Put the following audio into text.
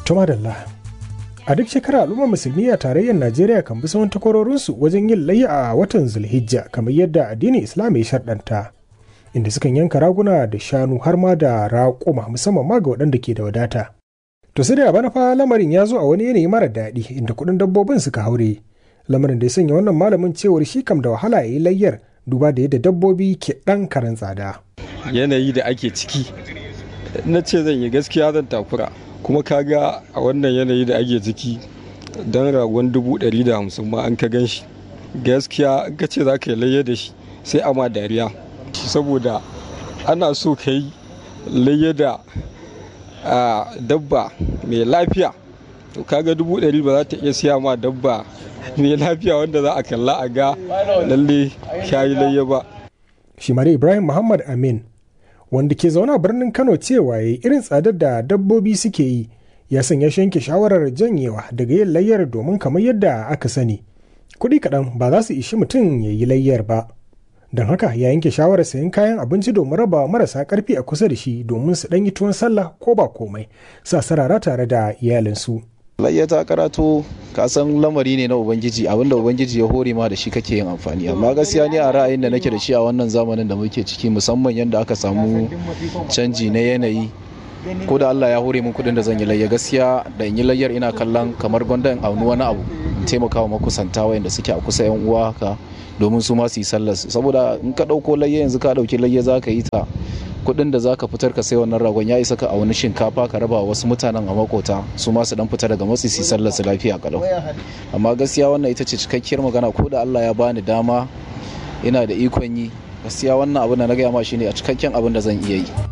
Tumadalla. A duk shekara al'ummar musulmi a tarayyar Najeriya kan bi sahun takwarorinsu wajen yin layya a watan Zulhijja kamar yadda addinin Islam ya sharɗanta. Inda sukan yanka raguna da shanu har ma da raƙuma musamman ma ga waɗanda ke da wadata. To sai da bana fa lamarin ya zo a wani yanayi mara daɗi inda kuɗin dabbobin suka haure. Lamarin da ya sanya wannan malamin cewar shi kam da wahala ya yi layyar duba da yadda dabbobi ke ɗan karen tsada. Yanayi da ake ciki na ce zan yi gaskiya zan takura kuma kaga a wannan yanayi da ake ciki don ragon dubu ɗari da hamsin ma an ka gan shi gaskiya ka ce za ka yi layya da shi sai a ma dariya saboda ana so ka yi layya da dabba mai lafiya to kaga dubu ɗari ba za ta iya siya ma dabba mai lafiya wanda za a kalla a ga lalle yi layya ba shi ibrahim muhammad amin wanda ke zaune a birnin kano cewa ya irin tsadar da dabbobi suke yi ya sanya shi yanke shawarar janyewa daga yin layyar domin kamar yadda aka sani kuɗi kaɗan ba za su ishi mutum ya yi layyar ba don haka ya yanke shawarar sayan kayan abinci domin raba marasa ƙarfi a kusa da shi domin su ɗan yi tuwon sallah ko ba komai sa sarara tare da iyalinsu. layya ta karato ka san lamari ne na ubangiji abinda ubangiji ya hore ma da shi kake yin amfani amma gaskiya ne a ra'ayin da nake da shi a wannan zamanin da muke ciki musamman yadda aka samu canji na yanayi ko da Allah ya hore min kudin da zan yi layya gaskiya da in yi layyar ina kallon kamar gwanda in auni wani abu in taimaka wa makusanta wayanda suke a kusa yan uwa haka domin su ma su yi sallar saboda in ka dauko layya yanzu ka dauki layya za ka yi ta kuɗin da za ka fitar ka sai wannan ragon ya isa ka a wani shinkafa ka raba wasu mutanen a makota su ma su dan fita daga matsi su sallar su lafiya kalau amma gaskiya wannan ita ce cikakkiyar magana ko da Allah ya bani dama ina da ikon yi gaskiya wannan abin da na gaya ma shine a cikakken abin da zan iya yi